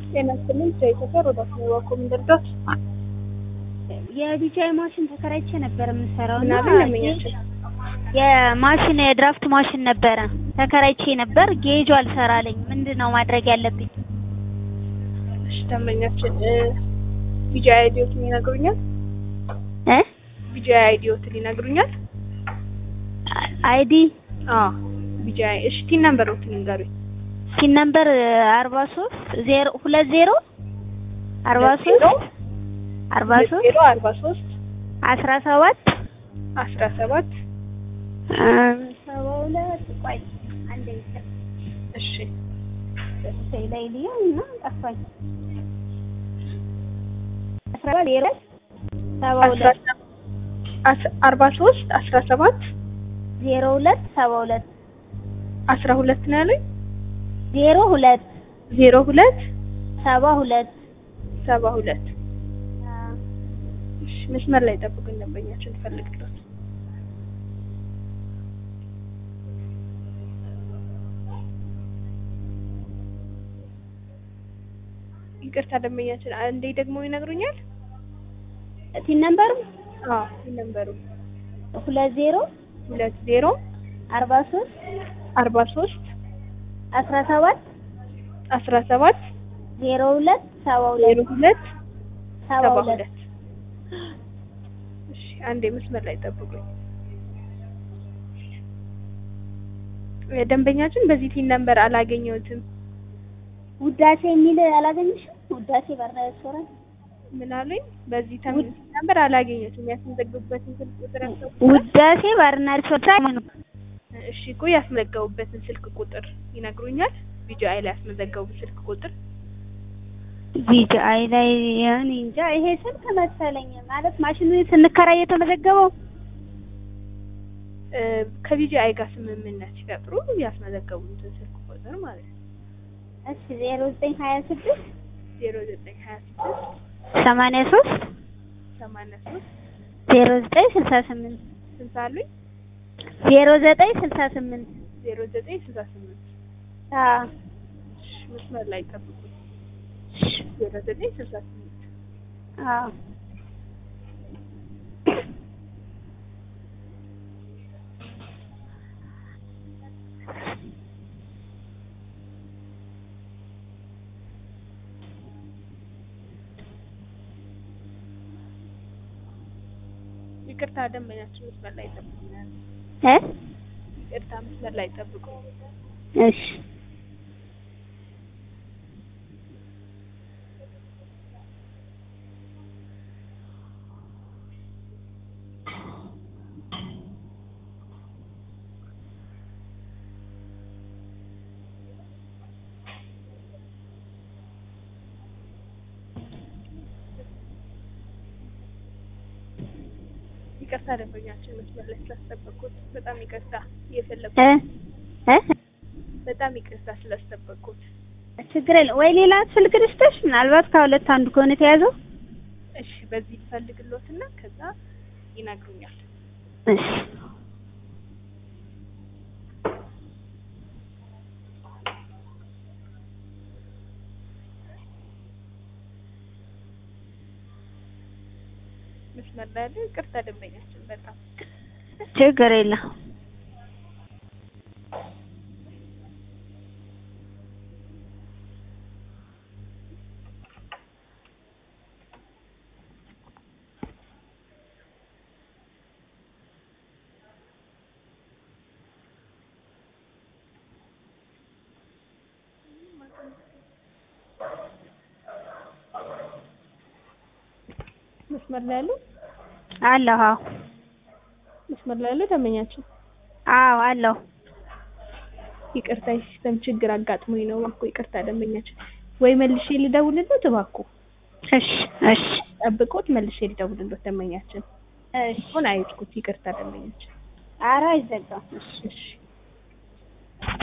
ጤና ይስጥልኝ ከኢትዮጵያ ሮዳስ ነው ዋኮ ምንደርዳት የቢጃይ ማሽን ተከራይቼ ነበር የምሰራው እና ምናምን ለመኛችን የማሽን የድራፍት ማሽን ነበረ ተከራይቼ ነበር። ጌጁ አልሰራለኝ። ምንድን ነው ማድረግ ያለብኝ? እሺ ደንበኛችን ቢጃ አይዲዮትን ይነግሩኛል እ ቢጃ አይዲዮትን ይነግሩኛል አይዲ አዎ ቢጃ እሺ ቲን ነምበሮትን ይንገሩኝ ሲን ነምበር አርባ ሶስት ዜሮ ሁለት ዜሮ አርባ ሶስት አርባ ሶስት ዜሮ አርባ ሶስት አስራ ሰባት አስራ ሰባት ሰባ ሁለት ቆይ አንድ ሚስጥር እሺ በስልኬ ላይ ልየው እና ጠፋኝ። አስራ ዜሮ ሰባ ሁለት አርባ ሶስት አስራ ሰባት ዜሮ ሁለት ሰባ ሁለት አስራ ሁለት ነው ያሉኝ ዜሮ ሁለት ዜሮ ሁለት ሰባ ሁለት ሰባ ሁለት እሺ መስመር ላይ ጠብቁኝ ደንበኛችን ፈልግሎት ይቅርታ ደንበኛችን አንዴ ደግሞ ይነግሩኛል ቲን ነምበሩ አዎ ነምበሩ ሁለት ዜሮ ሁለት ዜሮ አርባ ሶስት አርባ ሶስት አስራ ሰባት አስራ ሰባት ዜሮ ሁለት ሰባ ዜሮ ሁለት ሁለት ሰባ ሰባ ሁለት ሁለት እሺ አንዴ መስመር ላይ ጠብቁኝ ደንበኛችን በዚህ ቲን ነምበር አላገኘሁትም ውዳሴ የሚል አላገኘሽም? ውዳሴ ባርና ሬስቶራንት ምን አሉኝ በዚህ ተም ነምበር አላገኘሁትም ያስመዘገቡበትን ስልክ ቁጥር ያስገቡ ውዳሴ ባርና ሬስቶራንት እሺ እኮ ያስመዘገቡበትን ስልክ ቁጥር ይነግሩኛል ቢጂአይ ላይ ያስመዘገቡት ስልክ ቁጥር ቢጂአይ ላይ እኔ እንጃ ይሄ ስልክ መሰለኝ ማለት ማሽኑ ስንከራይ የተመዘገበው እ ከቢጂአይ ጋር ስምምነት ሲፈጥሩ ያስመዘገቡትን ስልክ ቁጥር ማለት ነው እሺ ዜሮ ዘጠኝ ሀያ ስድስት ዜሮ ዘጠኝ ሀያ ስድስት ሰማንያ ሶስት ሰማንያ ሶስት ዜሮ ዘጠኝ ስልሳ ስምንት ስንት አሉኝ ዜሮ ዘጠኝ ስልሳ ስምንት ዜሮ ዘጠኝ ስልሳ ስምንት አዎ እሺ መስመር ላይ ጠብቁኝ ዜሮ ዘጠኝ ስልሳ ስምንት አዎ ይቅርታ ደንበኛችን መስመር ላይ ጠብቁኝ እ ይቅርታ መስመር ላይ ጠብቁ እሺ ይቅርታ ደንበኛችን መስመር ላይ ስላስጠበቅኩት በጣም ይቅርታ እየፈለኩ እ እ በጣም ይቅርታ ስላስጠበቅኩት ችግር የለም ወይ ሌላ ስልክ ልስጥሽ ምናልባት ከሁለት አንዱ ከሆነ የተያዘው እሺ በዚህ ልፈልግሎትና ከዛ ይነግሩኛል እሺ መስመር ላይ ያለ ይቅርታ ደንበኛችን በጣም ችግር የለም መስመር ላይ ያሉ አለሁ አዎ መስመር ላይ ያሉ ደንበኛችን አዎ አለሁ ይቅርታ የሲስተም ችግር አጋጥሞኝ ነው እባክዎ ይቅርታ ደንበኛችን ወይ መልሼ ልደውልልዎት እባክዎ እሺ እሺ ጠብቆት መልሼ ልደውልልዎት ደንበኛችን እሺ አሁን አይዝጉት ይቅርታ ደንበኛችን ኧረ አይዘጋም እሺ እሺ